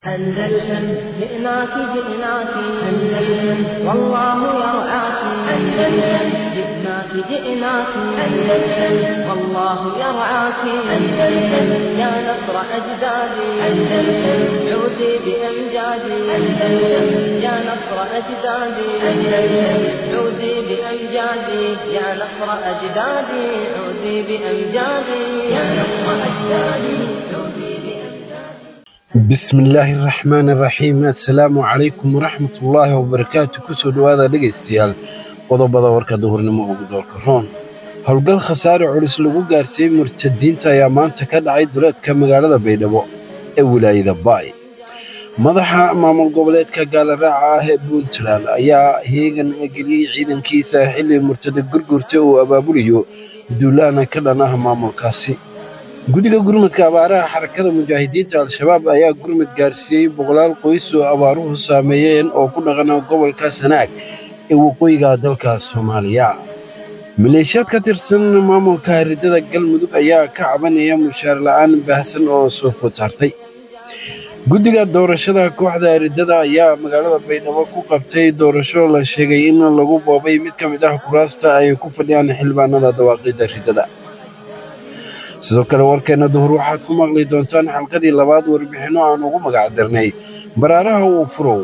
أندلسن جئناك جئناك أندلسن والله يرعاك أندلسن جئناك جئناك أندلسن والله يرعاك أندلسن يا نصر أجدادي أندلسن عودي بأمجادي أندلسن يا نصر أجدادي أندلسن عودي بأمجادي يا نصر أجدادي عودي بأمجادي يا نصر أجدادي عودي بأمجادي bismillaahi raxmaani raxiim assalaamu calaykum waraxmatullaahi wabarakaatu kusoo dhowaada dhegaystayaal qodobada warka duhurnimo ugu doorka roon howlgal khasaare culus lagu gaarsiiyey murtadiinta ayaa maanta ka dhacay duleedka magaalada baydhabo ee wilaayada baay madaxa maamul goboleedka gaalaraaca ah ee puntland ayaa heegan geliyey ciidankiisa xilli murtada gurgurta uu abaabulayo duulaana ka dhan ah maamulkaasi guddiga gurmadka abaaraha xarakada mujaahidiinta al-shabaab ayaa gurmad gaarsiiyey boqolaal qoys oo abaaruhu saameeyeen oo ku dhaqana gobolka sanaag ee waqooyiga dalka soomaaliya maleeshiyaad ka tirsan maamulka haridada galmudug ayaa ka cabanaya mushaar la'aan baahsan oo soo food saartay guddiga doorashada kooxda haridada ayaa magaalada baydhabo ku qabtay doorasho la sheegay in lagu boobay mid ka mid ah kuraasta ay ku fadhiyaan xildhibaanada dawaaqida ridada sidoo kale warkeenna duhur waxaad ku maqli doontaan xalqadii labaad warbixinno aan ugu magac darnay baraaraha uu furow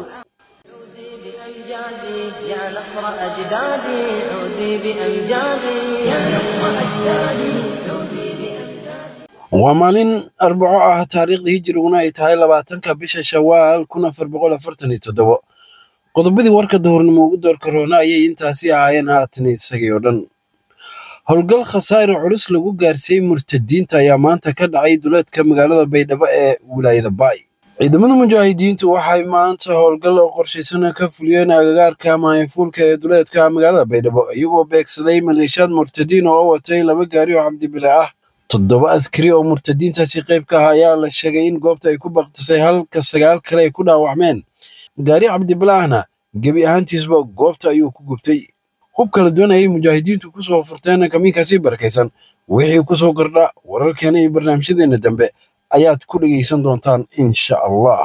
عودي بأمجادي يا نصر أجدادي عودي بأمجادي يا نصر أجدادي عودي بأمجادي waa maalin arbaco ah taariikhdii hijiriguna ay tahay labaatanka bisha shawaal kun afar boqol afartan iyo toddobo qodobadii warka duhurnimo ugu doorka roona ayay intaasi ahaayeen haatan isagii oo dhan howlgal khasaare culus lagu gaarsiiyey murtadiinta ayaa maanta ka dhacay duleedka magaalada baydhabo ee wilaayada baay ciidamada mujaahidiintu waxay maanta howlgal oo qorshaysan ka fuliyeen agagaarka maayafuulka ee duleedka magaalada baydhabo iyagoo beegsaday maleeshiyaad murtadiin oo watay laba gaari oo cabdibile ah toddoba askari oo murtadiintaasi qayb ka ah ayaa la sheegay in goobta ay ku baktisay halka sagaal kale ay ku dhaawacmeen gaari cabdibile ahna gebi ahaantiisba goobta ayuu ku gubtay hub kala duwan ayay mujaahidiintu ku soo furteen kamiinkaasi barakaysan wixii ku soo kordha wararkeena iyo barnaamijyadeena dambe ayaad ku dhegaysan doontaan insha allah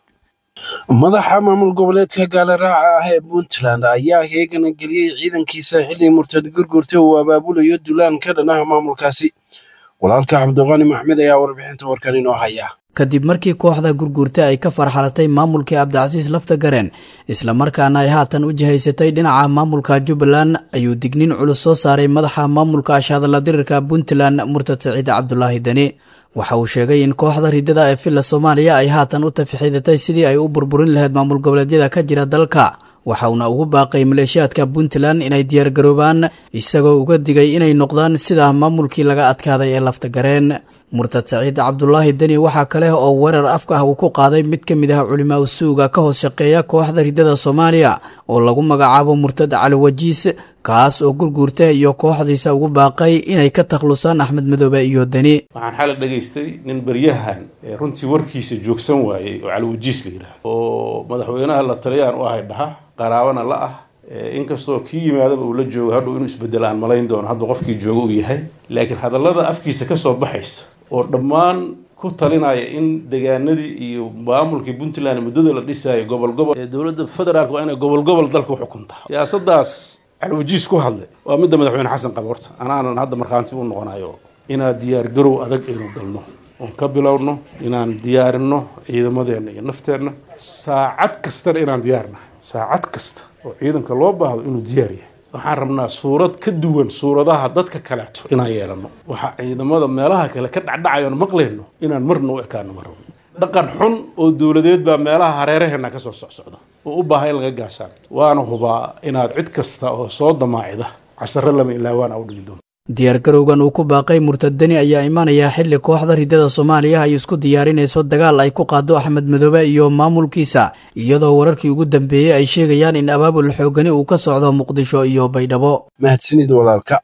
madaxa maamul goboleedka gaalaraaca ah ee puntland ayaa heegana geliyey ciidankiisa xilli murtad gurgurta uu abaabulayo dulaan ka dhan ah maamulkaasi walaalka cabdiqani maxmed ayaa warbixinta warkan inoo haya kadib markii kooxda gurguurta ay ka farxalatay maamulkii cabdicasiis lafta gareen islamarkaana ay haatan u jihaysatay dhinaca maamulka jubbaland ayuu digniin culus soo saaray madaxa maamulka ashadala dirirka puntland murtad saciid cabdulaahi deni waxa uu sheegay in kooxda ridada ee villa soomaaliya ay haatan u tafixidatay sidii ay u burburin lahayd maamul goboleedyada ka jira dalka waxa uuna ugu baaqay maleeshiyaadka puntland inay diyaargaroobaan isagoo uga digay inay noqdaan sida maamulkii laga adkaaday ee lafta gareen murtad saciid cabdulaahi deni waxaa kale oo weerar afka ah uu ku qaaday mid ka mid ah culimaa usuuga ka hoos shaqeeya kooxda ridada soomaaliya oo lagu magacaabo murtad cali wajiis kaas oo gurguurta iyo kooxdiisa ugu baaqay inay ka takhlusaan axmed madoobe iyo deni waxaan xalay dhagaystay nin baryahan ee runtii warkiisa joogsan waayey oo caliwajiis la yidhaahdo oo madaxweynaha la taliyaan u ahay dhaha qaraabana la ah inkastoo kii yimaadaba uu la joogo hadhow inuu isbedelo aan malayn doono hadda qofkii jooga uu yahay laakiin hadallada afkiisa kasoo baxaysa oo dhammaan ku talinaya in degaanadii iyo maamulkii puntland muddada la dhisaayo gobol gobol ee dowladda federaalka waa inay gobol gobol dalka u xukuntaa siyaasadaas calwajiis ku hadlay waa midda madaxweyne xasan qaba horta anaanan hadda markhaanti u noqonayo inaan diyaar garow adag aynu galno oon ka bilowno inaan diyaarinno ciidamadeenna iyo nafteenna saacad kastana inaan diyaarnahay saacad kasta oo ciidanka loo baahdo inuu diyaar yahay waxaan rabnaa suurad ka duwan suuradaha dadka kaleeto inaan yeelano waxaa ciidamada meelaha kale ka dhacdhacayoon maqlayno inaan marna u ekaano ma rabno dhaqan xun oo dowladeed baa meelaha hareeraheena ka soo socsocda oo u baahan in laga gaashaan waana hubaa inaad cid kasta oo soo damaacida casharo lama ilaawaan u dhigi doonto diyaargarowgan uu ku baaqay murtadani ayaa imaanaya xilli kooxda ridada soomaaliya ay isku diyaarinayso dagaal ay ku qaado axmed madoobe iyo maamulkiisa iyadoo wararkii ugu dambeeyey ay sheegayaan in abaabul xoogani uu ka socdo muqdisho iyo baydhabo mahadsanid walaalka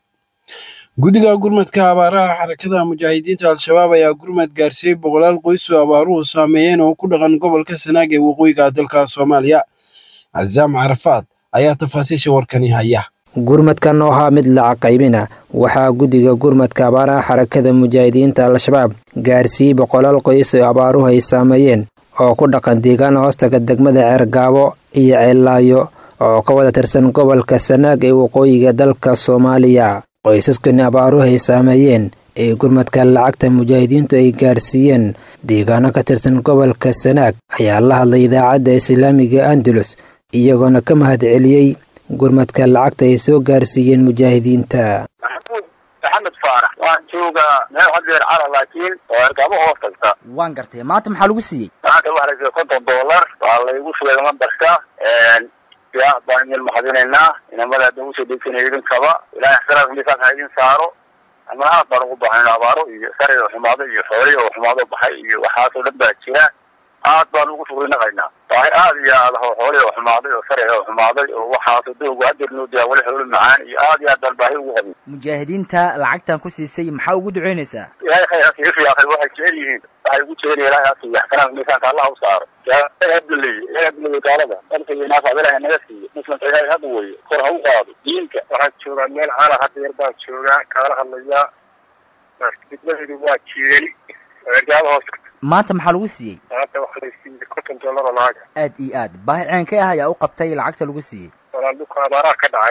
guddiga gurmadka abaaraha xarakada mujaahidiinta al-shabaab ayaa gurmad gaarsiiyey boqolaal qoys oo abaaruhu saameeyeen oo ku dhaqan gobolka sanaag ee waqooyiga dalka soomaaliya casaam carafaad ayaa tafaasiisha warkani haya gurmadkan oo ahaa mid lacag qaybina waxaa guddiga gurmadka abaaraha xarakada mujaahidiinta al-shabaab gaarsiiyey boqolaal qoys oo abaaruhu ay saameeyeen oo ku dhaqan deegaan hoostaga degmada ceergaabo iyo ceellaayo oo ka wada tirsan gobolka sanaag ee waqooyiga dalka soomaaliya qoysaskani abaaruhu ay saameeyeen ee gurmadka lacagta mujaahidiintu ay gaarsiiyeen deegaano ka tirsan gobolka sanaag ayaa la hadlay idaacadda islaamiga andalus iyagoona ka mahad celiyey gurmadka lacagta ay soo gaarsiiyeen mujaahidiinta maxamed faarax waan joogaa meel hadeer cara laakiin oo ergaabo hoos tagta waan gartay maanta maxaa lagu siiyey maanta waxaa la siiyey konton dollar waa laygu shugay lambarka ya baan idin mahadinaynaa inamada hadda usoo dhegsanaya idinkaba ilahay xsanaadka miisaan ha idin saaro ama aad baan ugu bahanayna abaaro iyo sari oo xumaado iyo xooli oo xumaado baxay iyo waxaasoo dhan baa jira aad baan ugu shugrinaqaynaa baahi aad iyo aad ah oo xooli oo xumaaday oo sari oo xumaaday oo waxaasoo doogu hadeer noo diyaa wali xoolo macaan iyo aad iyo aad baan baahi ugu qabin mujaahidiinta lacagtan ku siisay maxaa ugu duceynaysaa ilahay khayr ha siiyo fiyaaqay waxay jecel yihiin waxay ugu jecel ilahay ha siiyo xsanaadka miisaanka allah u saaro abduley abduley gaalada dalkaynaafad ilahay naga siiyo muslimka ilahay hada weeye kor ha u qaado diinka waxaan joogaa meel cala hadda yar baan joogaa kaala hadlayaa degmadeedu waa jeeli ergaaba hoos maanta maxaa lagu siiyey maanta waxaa la siiyey konton dollar oo lacag aad iyo aad baahi ceenkay ah ayaa u qabtay lacagta lagu siiyey walaal dhulka abaaraha ka dhacay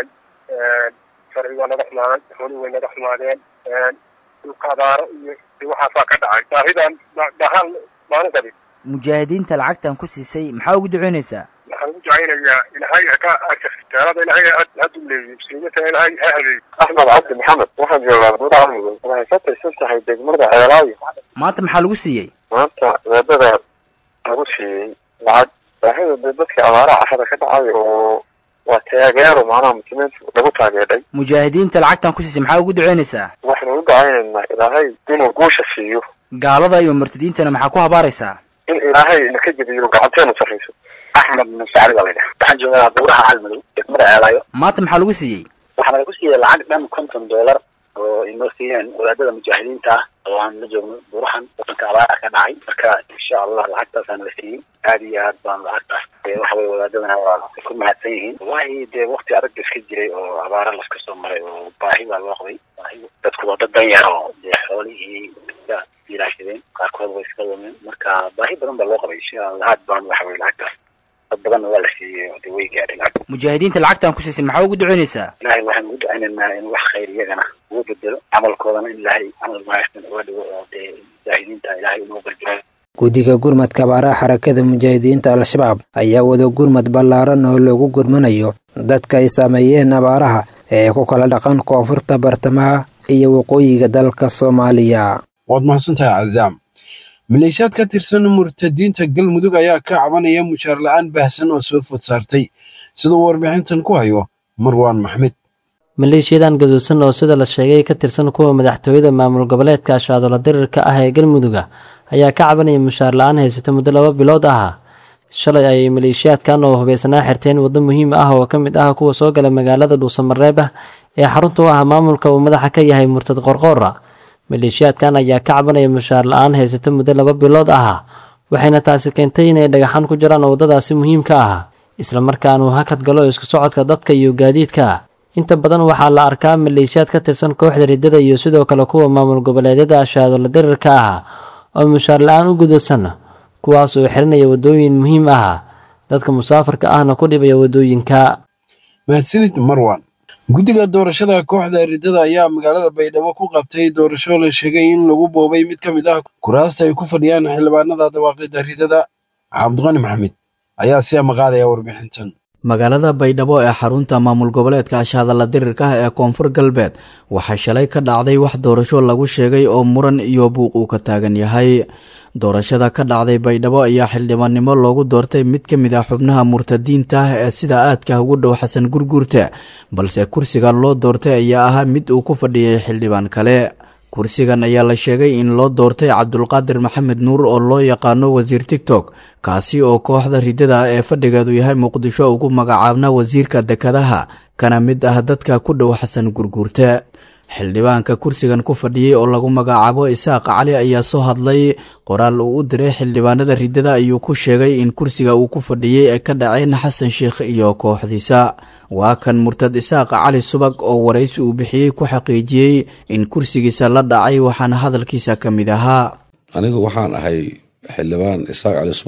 sharci waa naga xumaaday xooli way naga xumaadeen dhulka abaaro iyo waxaasaa ka dhacay baahidan dhahaan maanu qabin mujaahidiinta lacagtan ku siisay maxaa ugu duceynaysaa waxaan ugu ducaynayaa ilahay haka taalada ilahay hadu leeyiy muslimiinta ilahay ha hadeeyo axmed cabdi maxamed waxaan joogaa gudaha mudug waxay ka tirsan tahay degmada ceelaayo maanta maxaa lagu siiyey maanta eedada lagu siiyey lacag baahida de dadka abaaraha cashada ka dhacay oo waa taageero macnaha muslimiinta lagu taageeray mujaahidiinta lacagtan ku siisay maxaa ugu duceynaysaa waxaynu u dacaynaynaa ilaahay inuu guusha siiyo gaalada iyo murtadiintana maxaa ku habaaraysaa in ilaahay naka jebiyo gacanteenu sarrayso axmed musacali baa laydhaha waxaan joogaa buuraha calmadow degmada ceelaayo maanta maxaa lagu siiyey waxaa lagu siiyey lacag dhan konton dollar oo inoo siiyeen wadaadada mujaahidiinta ah oo aan la joogno buurahan wadanka abaara ka dhacay marka insha allah lacagtaasaan la siiyey aad iyo aad baan lacagtaas waxa weye wadaadadana waa ku mahadsan yihiin wallahi dee wakti adag iska jiray oo abaara laska soo maray oo baahi baa loo qabay baahi dadku waa dad dan yar oo dee xoolihii iska ilaashadeen qaarkood way iska lumeen marka baahi badan baa loo qabay insha allah aad baan waxa weye lacagtaas dad badanna waa la siiyey oo dee way gaadhay lacag mujaahidiinta lacagtan ku siisay maxaa ugu duceynaysaa ilahay waxaan ugu ducaynaynaa in wax khayr iyagana ugu bedelo camalkoodana in ilaahay camal wanaagsan uga dhigo oo dee mujaahidiinta ilaahay inuu gargaaro guddiga gurmadka abaaraha xarakada mujaahidiinta al-shabaab ayaa wada gurmad ballaaran oo loogu gurmanayo dadka ay saameeyeen abaaraha ee ku kala dhaqan koonfurta bartamaha iyo waqooyiga dalka soomaaliya waad mahadsantahay cazaam maleeshiyaad ka tirsan murtadiinta galmudug ayaa ka cabanaya mushaar la-aan baahsan oo soo food saartay siduu warbixintan ku hayo marwaan maxmed maleeshiyadan gaduudsan oo sida la sheegay ka tirsan kuwa madaxtooyada maamul goboleedka ashaadola dirirka ah ee galmuduga ayaa ka cabanaya mushaar la-aan haysato muddo laba bilood ah shalay ayay maleeshiyaadkan oo hubaysanaa xirteen waddo muhiim ah oo ka mid ah kuwa soo gala magaalada dhuusamareeb ah ee xarunta u ah maamulka uu madaxa ka yahay murtad qorqoora maleeshiyaadkan ayaa ka cabanaya mushaar la-aan haysato muddo laba bilood ah waxayna taasi keentay inay dhagaxan ku jiraan waddadaasi muhiimka ah islamarkaanuu hakad galo isku socodka dadka iyo gaadiidka inta badan waxaa la arkaa maleeshiyaad ka tirsan kooxda riddada iyo sidoo kale kuwa maamul goboleedyada ashaadola dirirka ah oo mushaar la-aan u gudaysan kuwaas oo xirinaya waddooyin muhiim ah dadka musaafarka ahna ku dhibaya waddooyinka mahadsanid marwan guddiga doorashada kooxda riddada ayaa magaalada baydhabo ku qabtay doorasho la sheegay in lagu boobay mid ka mid ah kuraasta ay ku fadhiyaan xildhibaanada dawaaqida riddada cabdiqani maxamed ayaa si amaqaadaya warbixintan magaalada baydhabo ee xarunta maamul goboleedka ashahadalla dirirka ah ee koonfur galbeed waxaa shalay ka dhacday wax doorasho lagu sheegay oo muran iyo buuq uu ka taagan yahay doorashada ka dhacday baydhabo ayaa xildhibaannimo loogu doortay mid ka mid ah xubnaha murtadiinta ah ee sida aadka ugu dhow xasan gurguurta balse kursiga loo doortay ayaa ahaa mid uu ku fadhiyay xildhibaan kale kursigan ayaa la sheegay in loo doortay cabdulqaadir maxamed nuur oo loo yaqaano wasiir tigtok kaasi oo kooxda riddada ee fadhigeedu yahay muqdisho ugu magacaabna wasiirka dekadaha kana mid ah dadka ku dhow xasan gurguurte xildhibaanka kursigan ku fadhiyey oo lagu magacaabo isaaq cali ayaa soo hadlay qoraal uu u diray xildhibaanada riddada ayuu ku sheegay in kursiga uu ku fadhiyey ay ka dhaceen xasan sheikh iyo kooxdiisa waa kan murtad isaaq cali subag oo waraysi uu bixiyey ku xaqiijiyey in kursigiisa la dhacay waxaana hadalkiisa ka mid ahaa anigu waxaan ahay xildhibaan isaaq cali subag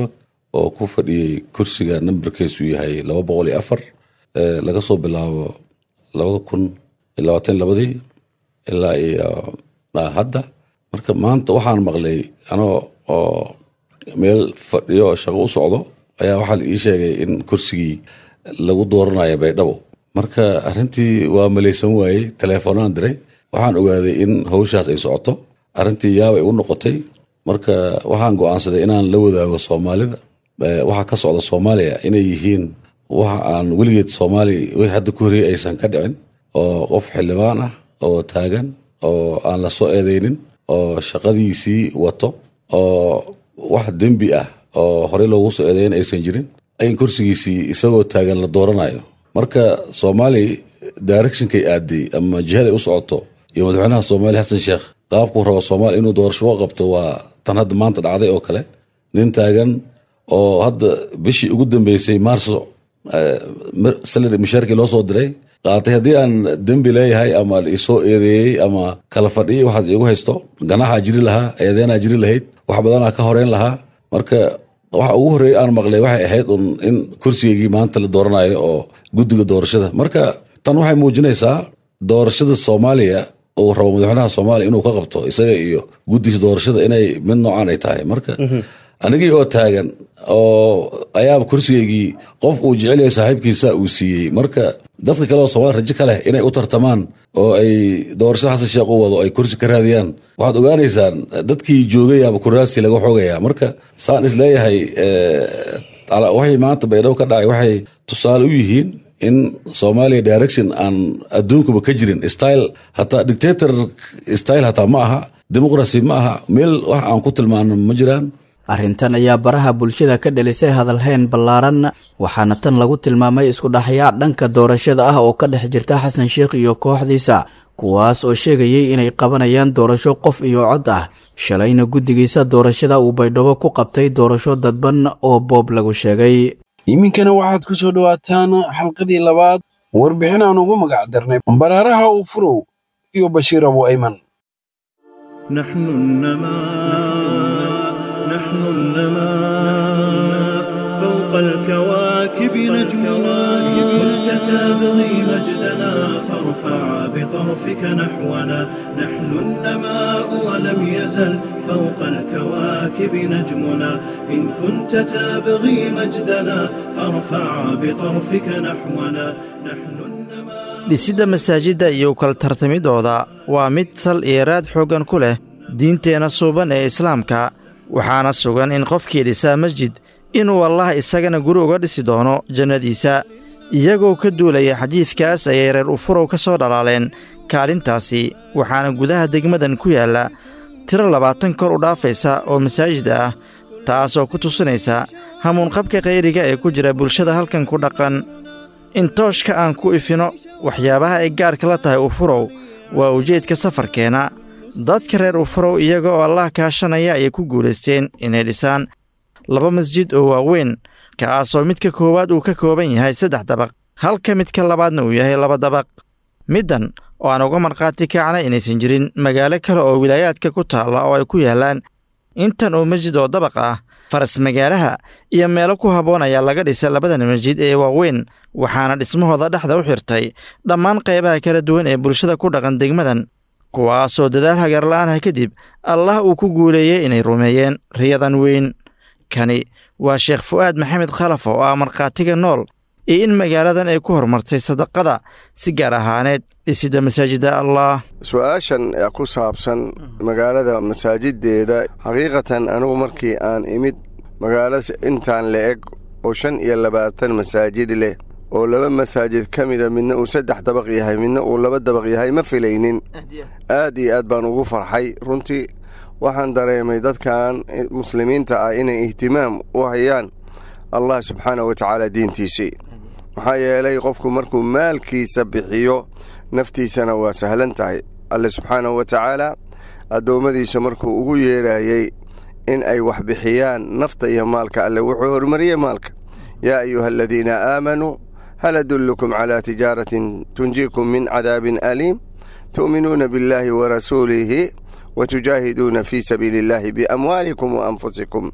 oo ku fadhiyey kursiga nambarkiisu yahay laba boqol iyo afar laga soo bilaabo labada kun iyo labaatan labadii ilaa iyo hadda marka maanta waxaan maqlay anoo oo meel fadhiyo shaqo u socdo ayaa waxaa la ii sheegay in kursigii lagu dooranayo baydhabo marka arrintii waa malaysan waayey teleefoonaan diray waxaan ogaaday in hawshaas ay socoto arrintii yaabay u noqotay marka waxaan go'aansaday inaan la wadaago soomaalida waxa ka socda soomaaliya inay yihiin waxa aan weligeed soomaaliya wixii hadda ku horeyey aysan ka dhicin oo qof xildhibaan ah oo taagan oo aan la soo eedeynin oo shaqadiisii wato oo wax dembi ah oo horey loogu soo eedeyn aysan jirin in kursigiisii isagoo taagan la dooranayo marka soomaaliya directionkay aaday ama jihaday u socoto iyo madaxweynaha soomaaliya xasan sheekh qaabkuu rabo soomaaliya inuu doorasho u qabto waa tan hadda maanta dhacday oo kale nin taagan oo hadda bishii ugu dambeysay maarso salari mushaarkii loo soo diray qaatay haddii aan dembi leeyahay ama isoo eedeeyey ama kala fadhiyay waxaas iigu haysto ganaxaa jiri lahaa eedeenaa jiri lahayd wax badanaa ka horeyn lahaa marka waxa ugu horreeyey aan maqlay waxay ahayd un in kursigeygii maanta la dooranayo oo guddiga doorashada marka tan waxay muujinaysaa doorashada soomaaliya uu rabo madaxweynaha soomaaliya inuu ka qabto isaga iyo guddiga doorashada inay mid noocaan ay tahay marka anigii oo taagan oo ayaaba kursigeygii qof uu jecel yahay saaxiibkiisa uu siiyey marka dadka kale oo soomaaliya rajo ka leh inay u tartamaan oo ay doorashada xasan sheekh u wado ay kursi ka raadiyaan waxaad ogaanaysaan dadkii joogayaaba kuraastii laga xoogayaa marka saan isleeyahay waxay maanta baydhabo ka dhacay waxay tusaale u yihiin in soomaaliya direction aan adduunkuba ka jirin style hataa dictator style hataa ma aha dimuqrasi ma aha meel wax aan ku tilmaano ma jiraan arrintan ayaa baraha bulshada ka dhalisay hadalhayn ballaaran waxaana tan lagu tilmaamay isku dhaxyaa dhanka doorashada ah oo ka dhex jirta xasan sheekh iyo kooxdiisa kuwaas oo sheegayay inay qabanayaan doorasho qof iyo cod ah shalayna guddigiisa doorashada uu baydhabo ku qabtay doorasho dadban oo boob lagu sheegay iminkana waxaad ku soo dhowaataan xalqadii labaad warbixin aan ugu magac darnay baraaraha uu furow iyo bashiir abu ayman نحن النماء نحن النماء فوق الكواكب نجمنا كنت تبغي مجدنا فارفع بطرفك نحونا نحن النماء ولم يزل فوق الكواكب نجمنا إن كنت تبغي مجدنا فارفع بطرفك نحونا نحن dhisidda masaajidda iyo kala tartamidooda waa mid sal iyo raad xooggan ku leh diinteenna suuban ee islaamka waxaana sugan in qofkii dhisaa masjid inuu allah isagana guri uga dhisi doono jannadiisa iyagoo ka duulaya xadiidkaas ayay reer ufurow ka soo dhalaaleen kaalintaasi waxaana gudaha degmadan ku yaalla tiro labaatan kor u dhaafaysa oo masaajid ah taasoo ku tusinaysa hamuunqabka khayriga ee ku jira bulshada halkan ku dhaqan in tooshka aan ku ifino waxyaabaha ay gaarka la tahay ufurow waa ujeedka safarkeenna dadka reer ufurow iyaga oo allah kaashanaya ayay ku guulaysteen inay dhisaan laba masjid oo waaweyn kaasoo midka koowaad uu ka kooban yahay saddex dabaq halka midka labaadna uu yahay laba dabaq middan oo aan uga markhaati kacnay inaysan jirin magaalo kale oo wilaayaadka ku taalla oo ay ku yaallaan intan oo masjid oo dabaq ah faras magaalaha iyo meelo ku habboon ayaa laga dhisay labadan masjid ee waaweyn waxaana dhismahooda dhexda u xirtay dhammaan qaybaha kala duwan ee bulshada ku dhaqan degmadan kuwaasoo dadaal hagarla'aanah kadib allah uu ku guuleeyey inay rumeeyeen riyadan weyn kani waa sheekh fu'aad maxamed khalaf oo ah markhaatiga nool iyo in magaaladan ay ku horumartay sadaqada si gaar ahaaneed dhisidda masaajidda allah su-aashan ku saabsan magaalada masaajideeda xaqiiqatan anigu markii aan imid magaalo intaan la eg oo shan iyo labaatan masaajid leh oo laba masaajid ka mida midna uu saddex dabaq yahay midna uu laba dabaq yahay ma filaynin aad iyo aad baan ugu farxay runtii waxaan dareemay dadkan muslimiinta ah inay ihtimaam u hayaan allah subxaana wa tacaala diintiisii maxaa yeelay qofku markuu maalkiisa bixiyo naftiisana waa sahlan tahay alle subxaanahu wa tacaala addoommadiisa markuu ugu yeerayey in ay wax bixiyaan nafta iyo maalka alle wuxuu horumariyey maalka yaa ayuha aladiina aamanuu hal adullukum calaa tijaaratin tunjiikum min cadaabin aliim tu'minuuna biاllaahi wa rasuulihi wa tujaahiduuna fii sabiili illaahi biamwaalikum wa anfusikum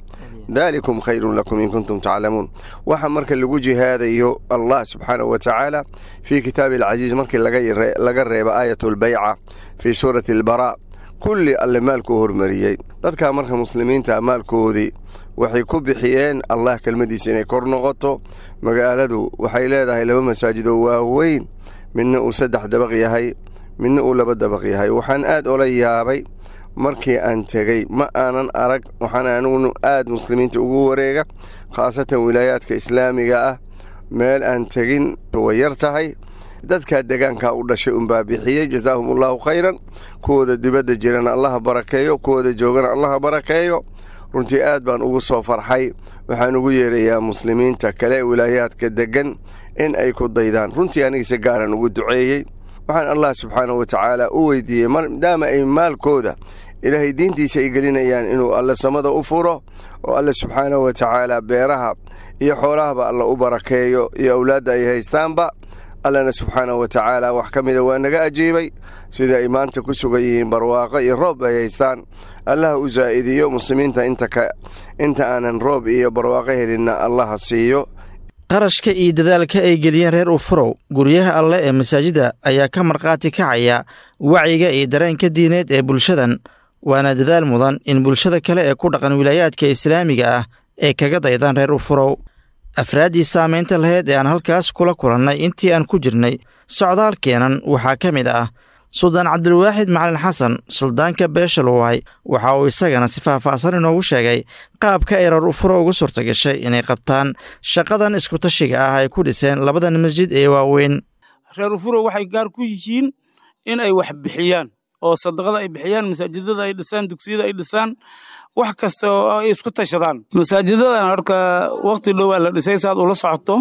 daalikum khayrun lakum in kuntum taclamuun waxa marka lagu jihaadayo allah subxaanahu wa tacaala fii kitaabi alcasiiz markii laga reebo aayat lbayca fii suurati albaraa kulli alle maalkuu hormariyey dadkaa marka muslimiinta maalkoodii waxay ku bixiyeen allah kelmaddiisa inay kor noqoto magaaladu waxay leedahay laba masaajid oo waaweyn midna uu saddex dabaq yahay midna uu laba dabaq yahay waxaan aad ola yaabay markii aan tegey ma aanan arag waxaan anigunu aad muslimiinta ugu wareega khaasatan wilaayaadka islaamiga ah meel aan tegin way yar tahay dadkaa degaankaa u dhashay unbaa bixiyey jazaahum allahu khayran kuwooda dibadda jirana allaha barakeeyo kuwooda joogana allaha barakeeyo runtii aad baan ugu soo farxay waxaan ugu yeerayaa muslimiinta kale wilaayaadka deggan in ay ku daydaan runtii anigise gaaraan ugu duceeyey waxaan allah subxaanahu wa tacaala u weydiiyey maadaama ay maalkooda ilaahay diintiisa ay gelinayaan inuu alle samada u furo oo alle subxaanahu wa tacaala beeraha iyo xoolahaba alla u barakeeyo iyo awlaadda ay haystaanba allana subxaanahu wa tacaala wax ka mida waa naga ajiibay sida ay maanta ku sugan yihiin barwaaqo iyo roob ay haystaan allaha u zaa'idiyo muslimiinta inta aanan roob iyo barwaaqo helinna allaha siiyo qarashka iyo dadaalka ay geliyeen reer ufurow guryaha alle ee masaajidda ayaa ka markhaati kacaya wacyiga iyo dareenka diineed ee bulshadan waana dadaal mudan in bulshada kale ee ku dhaqan wilaayaadka islaamiga ah ay kaga daydaan reer ufurow afraaddii saamaynta laheyd ee aan halkaas kula kulannay intii aan ku jirnay socdaalkeenan waxaa ka mid ah suldaan cabdilwaaxid macalin xasan suldaanka beesha luway waxa uu isagana si faahfaahsan inoogu sheegay qaabka ay reer ufuro ugu suurta gashay inay qabtaan shaqadan iskutashiga ah ay ku dhiseen labadan masjid ee waaweyn reer ufuro waxay gaar ku yihiin in ay wax bixiyaan oo sadaqada ay bixiyaan masaajidada ay dhisaan dugsiyada ay dhisaan wax kasta oo ay isku tashadaan masaajidadan horka waqti dhowaa la dhisay saad ula socoto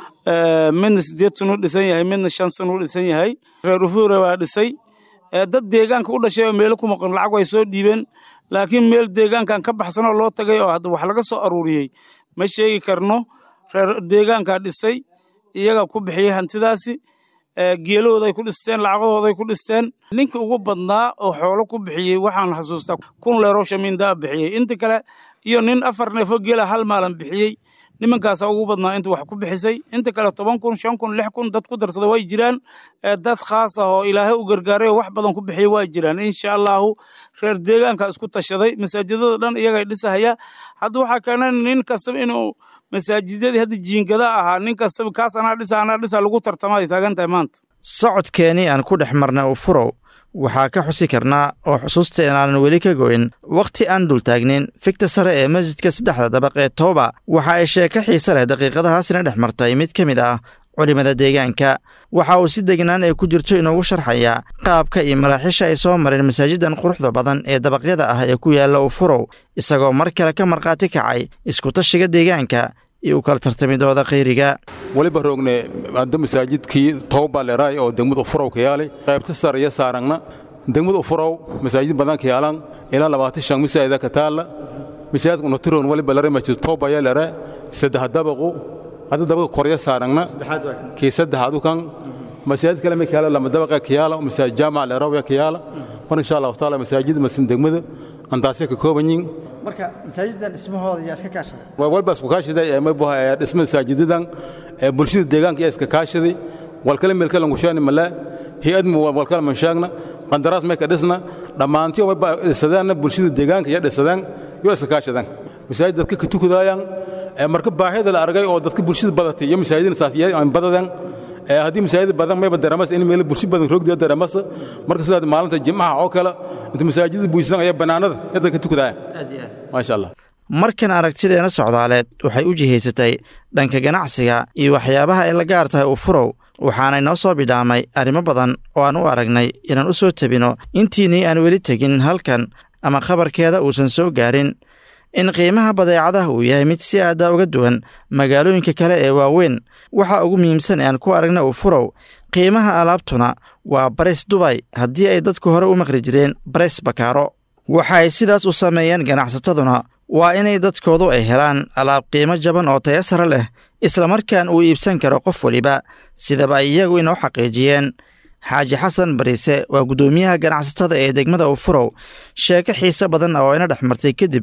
midna sideed sun u dhisan yahay midna shan sun u dhisan yahay reer ufure waa dhisay dad deegaanka u dhashay oo meelo ku maqan lacag way soo dhiibeen laakiin meel deegaankan ka baxsanoo loo tagay oo hadda wax laga soo aruuriyey ma sheegi karno reer deegaankaa dhisay iyaga ku bixiyey hantidaasi geelahooday ku dhisteen lacagadooday ku dhisteen ninka ugu badnaa oo xoolo ku bixiyey waxaan xasuustaa kun leeroo shamiindaa bixiyey inta kale iyo nin afar neefo geela hal maalan bixiyey nimankaasaa ugu badnaa inta wax ku bixisay inta kale toban kun shan kun lix kun dad ku darsada way jiraan dad khaas ah oo ilaahay u gargaaray oo wax badan ku bixiyey waa jiraan insha allahu reer deegaanka isku tashaday masaajidada dhan iyagay dhisahaya hadda waxaa keena nin kastaba inuu masaajidadii hadda jiingada ahaa nin kastaba kaas anaa dhisa anaa dhisa lagu tartama ay taagan tahay maanta socodkeenii aan ku dhex marnay ufurow waxaa ka xusi karnaa oo xusuusteena aanan weli ka goyn wakhti aan dul taagnin figta sare ee masjidka saddexda dabaq ee tooba waxa ay sheeko xiise leh daqiiqadahaasina dhex martay mid ka mid ah culimada deegaanka waxa uu si degnaan ay ku jirto inoogu sharxayaa qaabka iyo maraaxiisha ay soo mareen masaajidan quruxda badan ee dabaqyada ah ee ku yaalla ufurow isagoo mar kale ka markhaati kacay iskutashiga deegaanka iyo u kala tartamidooda khayriga weliba roogne hadda masaajidkii tooba leeraay oo degmad ufurow ka yaalay qaybta sare iyo saarangna degmad ufurow masaajid badan ka yaalan ilaa labaatan shan masaajida ka taalla masaajidka unatiroon weliba lare masjid tooba ya lere saddex dabaqu hadda dabaqa korya saarangna kii saddexaadu kan masaajid kale ma kayaala lama dabaqa ka yaala masaajid jaamac leeraw ka yaala mar insha allahu taala masaajid masjid degmada antaasya ka kooban yihiin marka masaajidan dhismahooda yaa iska kaashaday waa walba isku kaashaday ee mabuha ee dhisma masaajidadan ee bulshada deegaanka yaa iska kaashaday walkale meelkale ngushaani male hay-ad walkale manshaagna qandaraas may ka dhisna dhammaantiyo wayba dhisadeenna bulshada deegaanka yaa dhisadeen yoo iska kaashadeen masaajid dadka ka tukadaayaan ee marka baahida la argay oo dadka bulshada badatay iyo masaajidna saas yaa badadeen ee haddii masaajid badan mayba dareemas in meel bulsho badan roogdiya dareemas marka sidaad maalinta jimcaha oo kale inta masaajidda buusan ayaa bannaanada yadda ka tukadaaya maasha allah markan aragtideena socdaaleed waxay u jihaysatay dhanka ganacsiga iyo waxyaabaha ay la gaar tahay ufurow waxaanay noo soo bidhaamay arrimo badan oo aan u aragnay inaan u soo tebino intiinii aan weli tegin halkan ama khabarkeeda uusan soo gaarin in qiimaha badeecadaha uu yahay mid si aada uga duwan magaalooyinka kale ee waaweyn waxa ugu muhiimsan ee aan ku aragna ufurow qiimaha alaabtuna waa bares dubay haddii ay dadku hore u maqli jireen bares bakaaro waxa ay sidaas u sameeyeen ganacsataduna waa inay dadkoodu ay helaan alaab qiimo jaban oo taya sare leh islamarkaan uu iibsan karo qof weliba sidaba ay iyagu inoo xaqiijiyeen xaaji xasan bariise waa guddoomiyaha ganacsatada ee degmada ufurow sheeko xiise badan oo ina dhex martay kadib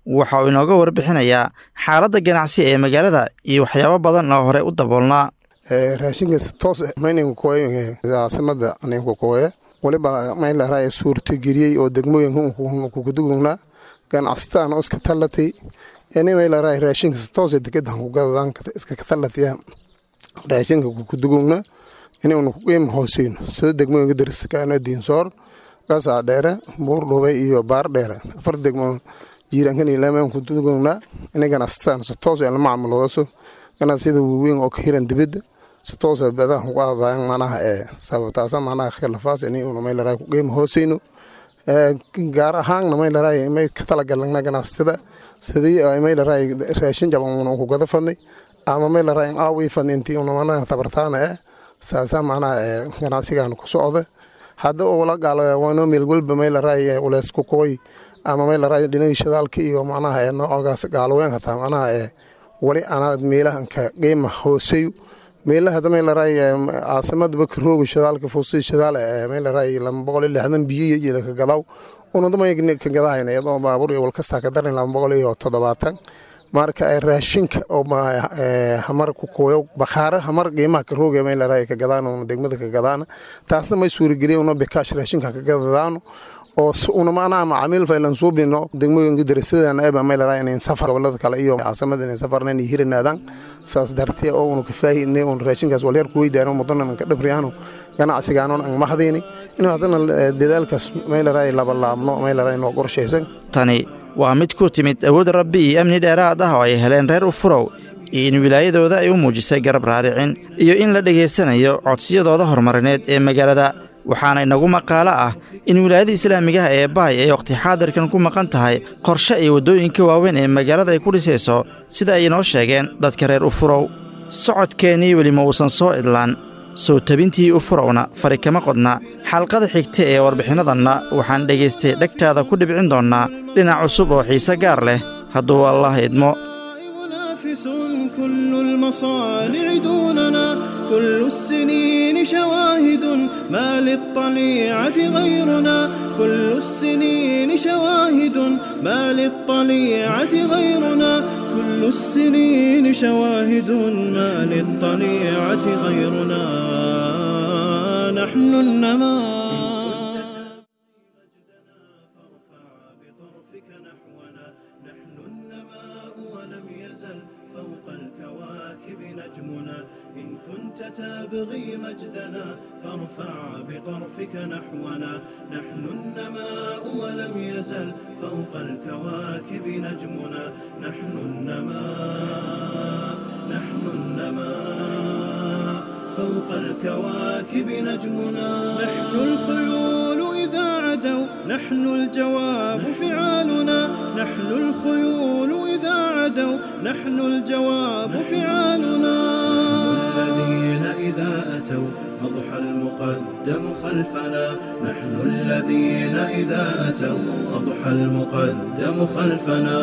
waxa uu inooga warbixinayaa xaaladda ganacsi ee magaalada iyo waxyaabo badan oo hore u daboolnaa raashinka toos mayninka kooye caasimada ninka kooye waliba maylaraa suurtageliyey oo degmooyinka kukudugunaa ganacsataan oo iska tallatay ini maylaraa raashinka toos degadan kugadadaan iska katallataya raashinka kukudugugna inuuna kuqiima hooseyno sida degmooyinka dariskaana diinsoor gasaa dheere buur dhubay iyo baar dheere afar degmo jiiraankan ilaameen kudugugnaa inay ganacsataan si toos la macaamuloodaso ganacsiyada waaweyn oo ka hiran dibadda si toosa badaha ugu adaayan manaha ee sababtaasa manaha khilafaas inay una maylaraa ku qiima hooseyno gaar ahaanna maylaraa may ka talagalna ganacsatada sidii maylaraa raashin jaban una ku gada fadnay ama maylaraa in aawii fadnay intii una manaha tabartaana eh saasaa manaha ee ganacsigan ku socda hadda ula gaalo waano meel walba maylaraa uleys ku kooy ama maylaraa dhinagii shidaalka iyo manaha ee noocogaas gaaloween hataa manaha ee wali anaad meelahanka qiima hooseyo meelaha maylaraa caasimada bakarooga shidaalka fuusi shidaal maylaraa lama boqol iyo lixdan biyo iyo ka gadaw unadamay ka gadahayna iyadoo baabuur iyo walkastaa ka darin lama boqol iyo toddobaatan marka raashinka oo hamar ku kooyo bakhaare hamar qiimaha ka rooga maylaraa ka gadaan una degmada ka gadaan taasna may suurageliya una bikaash raashinka ka gadadaano oo una macnaha macaamiil faylan suubino degmooyinka darasadana eba maylaraa inayn safar gobolada kale iyo caasimada inayn safarna inay hiranaadaan saas dartee oo una kafaahidnay una raashinkaas walyar ku weydaano mudanan ka dhabriyaano ganacsigaanon ang mahadayni inuu haddana dadaalkaas maylaraa labalaabno maylaraa inoo qorshaysan tani waa mid ku timid awood rabbi iyo amni dheeraad ah oo ay heleen reer ufurow iyo in wilaayadooda ay u muujisay garab raaricin iyo in la dhegaysanayo codsiyadooda horumarineed ee magaalada waxaana inagu maqaalo ah in wilaayada islaamigaha ee baay ay wakhti xaadirkan ku maqan tahay qorshe iyo waddooyinka waaweyn ee magaalada ay ku dhisayso sida ay inoo sheegeen dadka reer ufurow socodkeennii weli ma uusan soo idlaan soo tabintii ufurowna fari kama qodna xalqada xigta ee warbixinnadanna waxaan dhegaystay dhegtaada ku dhibcin doonnaa dhinac cusub oo xiise gaar leh hadduu allah idmo كل المصانع دوننا كل السنين شواهد ما للطليعة غيرنا كل السنين شواهد ما للطليعة غيرنا كل السنين شواهد ما للطليعة غيرنا نحن النماذج نجمنا إن كنت تبغي مجدنا فارفع بطرفك نحونا نحن النماء ولم يزل فوق الكواكب نجمنا نحن النماء نحن النماء فوق الكواكب نجمنا نحن الخيول إذا عدوا نحن الجواب فعالنا نحن الخيول إذا عدوا نحن الجواب فعالنا الذين إذا أتوا أضحى المقدم خلفنا نحن الذين إذا أتوا أضحى المقدم خلفنا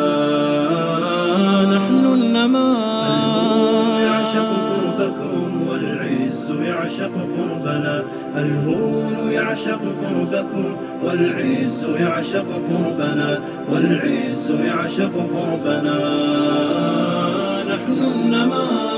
نحن النماء يعشق قربكم والعز يعشق قربنا الهون يعشق قربكم والعز يعشق قربنا والعز يعشق قربنا نحن النماء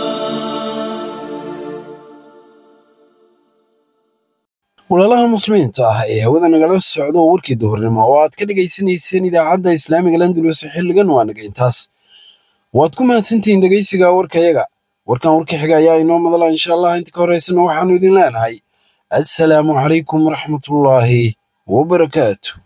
walaalaha muslimiinta ah ee hawada nagala socdo warkii duhurnimo oo aad ka dhegaysanayseen idaacadda islaamiga landulus xilligan waa naga intaas waad ku mahadsantihiin dhegaysiga warkayaga warkan warka xiga ayaa inoo madala insha allah inta ka horeysana waxaanu idin leenahay assalaamu calaykum waraxmatullaahi wabarakaatu